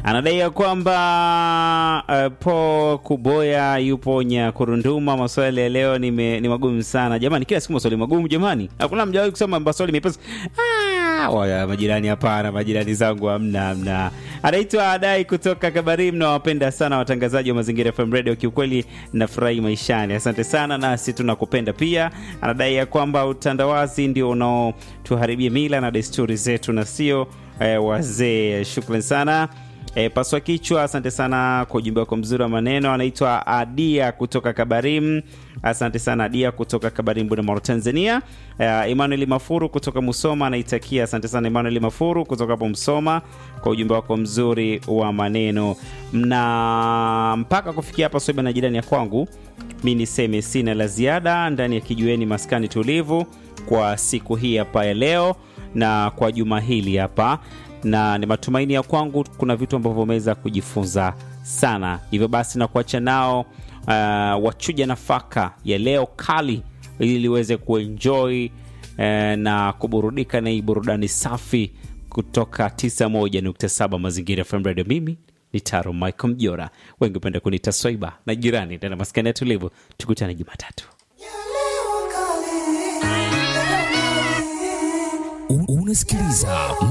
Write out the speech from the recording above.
anadai ya kwamba uh, po kuboya yupo Nyakurunduma. Maswali ya leo ni, me, ni magumu sana jamani, kila siku maswali magumu jamani, hakuna mjawahi kusema maswali mepesi. Ah, waya majirani, hapana, majirani zangu hamna, hamna. Anaitwa Adai kutoka Kabarim, na wapenda sana watangazaji wa Mazingira FM Radio, kiukweli nafurahi maishani. Asante sana, nasi tunakupenda pia. Anadai ya kwamba utandawazi ndio unaotuharibia mila na desturi zetu na sio eh, wazee. Shukran sana. E, paswa kichwa, asante sana kwa ujumbe wako mzuri wa maneno. Anaitwa Adia kutoka Kabarim, asante sana Adia kutoka Kabarim, Bunda, Tanzania. E, Emmanuel Mafuru kutoka Musoma anaitakia, asante sana Emmanuel Mafuru kutoka hapo Msoma kwa ujumbe wako mzuri wa maneno. Na mpaka kufikia hapa Swaiba na jirani ya kwangu, mi niseme sina la ziada ndani ya kijueni maskani tulivu kwa siku hii hapa ya leo na kwa juma hili hapa na ni matumaini ya kwangu kuna vitu ambavyo umeweza kujifunza sana. Hivyo basi na kuacha nao uh, wachuja nafaka ya leo kali, ili liweze kuenjoy uh, na kuburudika na hii burudani safi kutoka 91.7 Mazingira FM Radio. Mimi ni Taro Michael Mjora, wengi upenda kunita Swaiba na jirani ndani ya maskani ya tulivu. Tukutane Jumatatu. Unasikiliza